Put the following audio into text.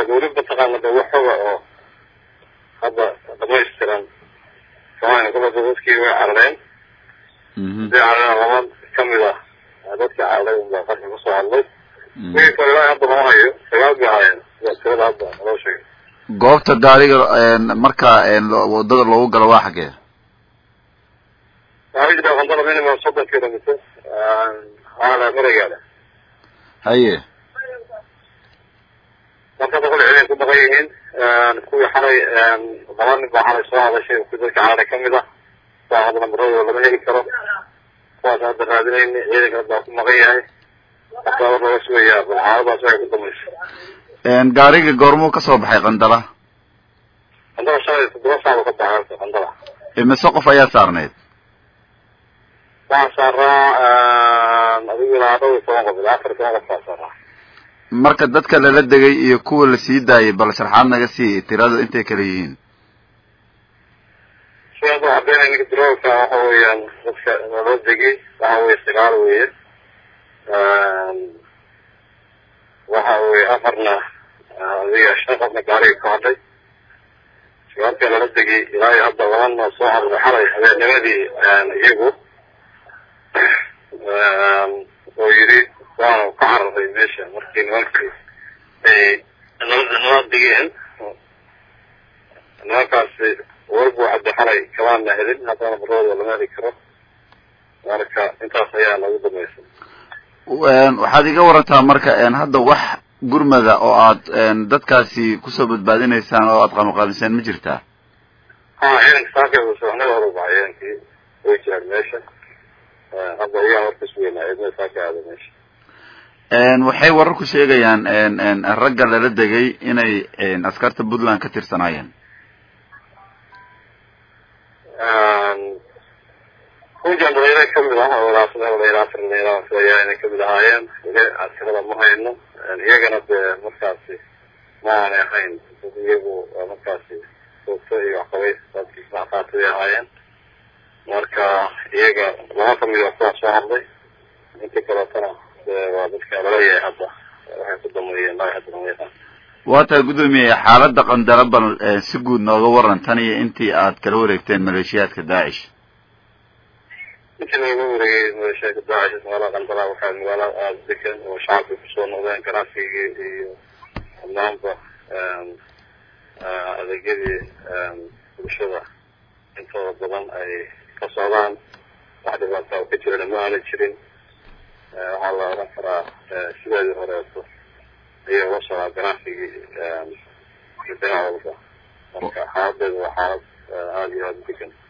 weli mataqaana de waxoga oo hadda dhamaystiran soomaalia gobolka dadkii way carareen hadii carareen laba kamid ah dadkii cararay unbaa qarka kusoo hadlay wixii kale ilaa hadda lama hayo sagaal bay ahaayeen sida tirada hadda naloo sheegay goobta gaariga marka wadada loogu galo waa xaggee waxaa jira qandala minimum soddon kilometer waala maragaala haye marka boqol ciidan ku dhaqan yihiin kuwii xalay laba nin baa xalay soo hadashay kuwi dadka cararay kamid ah saa hadda nambaradooda lama heli karo kuwaas hadda raadinayna ciidanka baa ku maqan yahay marka war laga sugayaa bal xaaladaas waxay ku damaysa gaariga goormuu kasoo baxay qandala qandala shalay toddoba saac ka baxay qandala imise qof ayaa saarneyd waxaa saaraa adigu ilaa dhowr iyo toban qof ilaa afar iyo toban qof baa saaraa marka dadka lala degay iyo kuwa la sii daayay bal sharxaad naga sii tirada intay kala yihiin sidaas oo cadeynaya ninka droolka waxa weeyaan dadka lala degay waxa weye sagaal weeye waxa weye afarna adiga shan qofna gaariga ka hadhay sagaalka lala degay ilaa iyo hadda labana soo cararay xalay habeennimadii iyagu oo yidhi waanu ka cararay meesha markii nimankii ay nabada nala digeen nimankaasi warbu cadde xalay kamaana helin haddana baradooda lama heli karo marka intaas ayaa nagu damaysa waxaad iga warantaa marka hadda wax gurmada oo aad dadkaasi kusoo badbaadinaysaan oo aad qabanqaabisaan ma jirtaa ha ciidanka saaka soxnada hore baxay ciidankii way jiraan meesha hadda iyaa warkas weynaa ciidamada saaka aada meesha waxay wararku sheegayaan ragga lala degay inay askarta puntland ka tirsanaayeen kujan dhalinyaro kamid ah oo ilaa saddex dhalinyaro afar dhalinyaro filayaa inay kamid ahaayeen ile askarada ma hayno iyagana dee markaasi ma aanay ahayn dad iyagu markaasi soogto iyo waxqabays dadkii qaatay ahaayeen marka iyaga laba kamid a kuwaa soo hadlay inta kaleetana waa dadka laleeyahay hadda waxay ku dameeyeen laa hadda lama yaqaan waa tahay guddoomiye xaaladda qandara bal si guud nooga waran tan iyo intii aad kala wareegteen maleeshiyaadka daacish intii laga wareegay maleeshiyaadka daacish magaalada qandara waxaa magaalo aada degan oo shacabka kusoo noqdeen ganacsigii iyo dhammaanba adeegyadii bulshada intooda badan ay ka socdaan wax dhibaata oo ka jirana ma aanan jirin waxaa la odhan karaa sideedii horeeto ayay uga socdaa ganacsigii dhinac walba marka xaaladeedu waa xaalad aada iyo aada u degan